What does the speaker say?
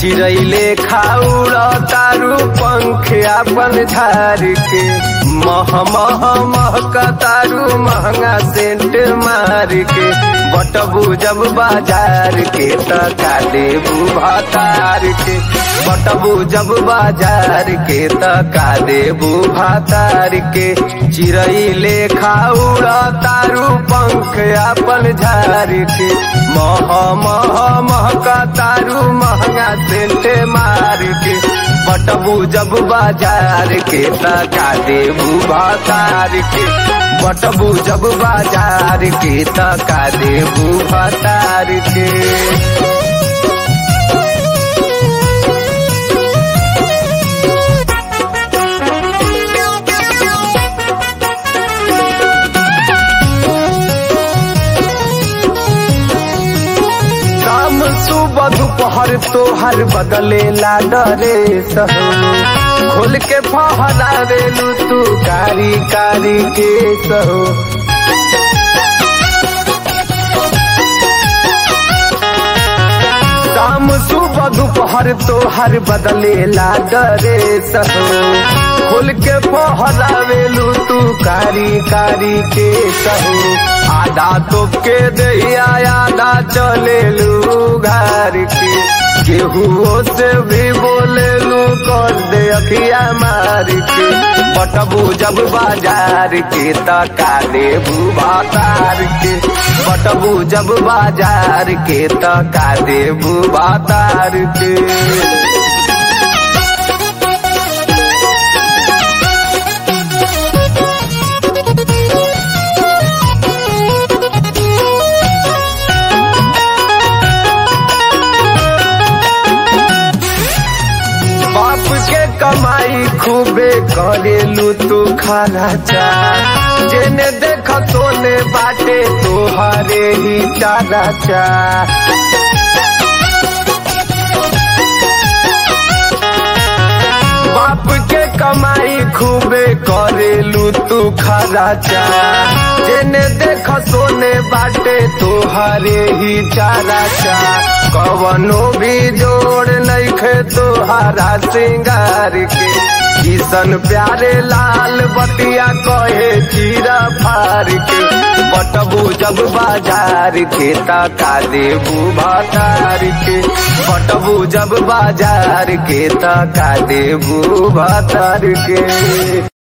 चिड़ैले खाउर तारू पंख अपन झार के मह मह महक तारू महंगा सेंट मार के बटबू जब बाजार के त का देबू भातार के बटबू जब बाजार के त का देबू भातार के चिड़ैले खाउर तारू पंख अपन झार के मह मह महक तारू महंगा सेंट मार के बटबू जब बाजार के तका देबू भातार के बटबू जब बाजार के तका देबू भातार के शाम सुबह दोपहर तोहर बदले ला डरे सहो खोल के फहरा रेलू तू कारी कारी के सहो शाम सुबह दोपहर तोहर बदले ला डरे सहो खोल के फहरा रेलू तू कारी कारी के सहो आधा तो के दैया आधा चले लू घर के केहू से भी बोले लू कर दे अखिया मार के बटबू जब बाजार के तका देबू भातार के बटबू जब बाजार के तका देबू भातार के बाप के कमाई खूबे करेलू तू खाना चा जेने देख सोने बाटे तोहरे ही चारा चा बाप के कमाई खूबे करेलू तू खाना चा जेने देख सोने बाटे तोहरे ही चारा चा कवनो भी जोड़ नइखे तोहारा सिंगार के किसन प्यारे लाल बतिया कहे चीरा फार के बटबू जब बाजार के तका देबू भातार के बटबू जब बाजार के तका देबू भातार के